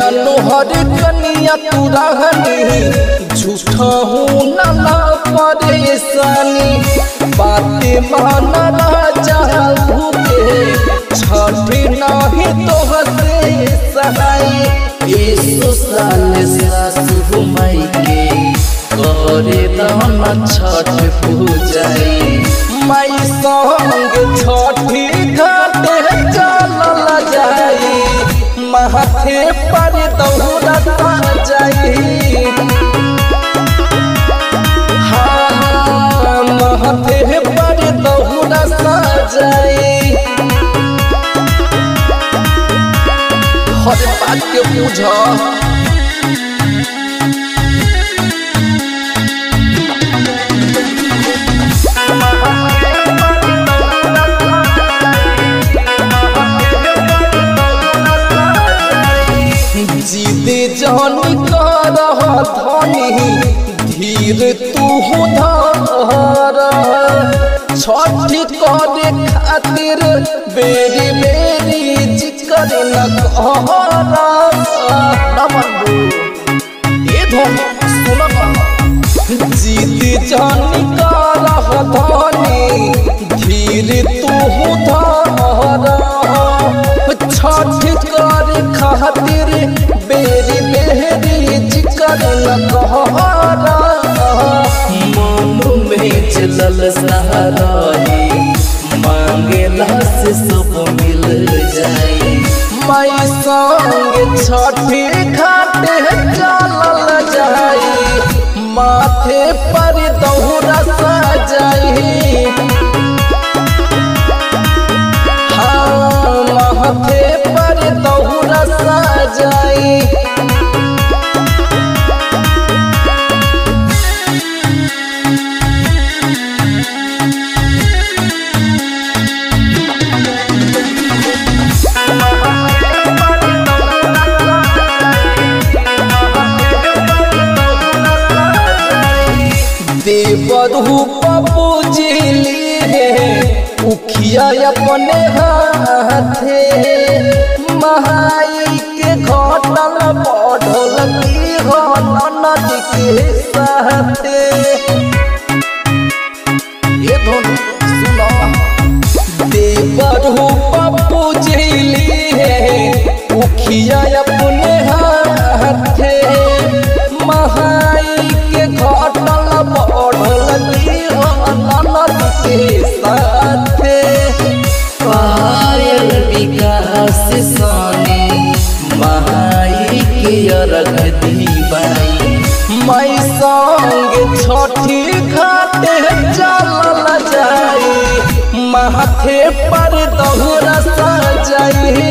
नोहर कनिया तू रहनी झूठा हूँ ना परेशानी बातें माना राजा भूखे छठी नाही तो हसे सहाई ये साल सासु माई के करे दाना छठ पूजाई माई संग छठी घाटे चलल जाई माथे पर दौड़ा जाई हाँ, माथे पर दौड़ा जाई हर बात के बुझ जीदे जानी कर धनी धीर तू धर छठी करे खातिर बेरी बेरी जिकर न कर ए धन सुन जीत जानी कर धनी धीर तू धर छठ कर खातिर बेरी बेरी जिकर न कहरा मन में चलल सहाराई मांगेला से सब मिल जाई माई संग छठी घाटे चलल जाई माथे पर दौरा सजाई हाँ माथे पर दौरा सजाई देवरू पप्पू जिली है उखिया अपने हाथे महाई के घटल बढ़ल की हो ननद के साथे ये धुन सुनो देवरू पप्पू जिली है उखिया अपने हाथे महाई के घटल बढ़ल की हो ननद के साथे पायल विकास सोने महाई के अरग दीवाई माई संग छठी घाटे चलल जाई माथे पर दहुरा सजाई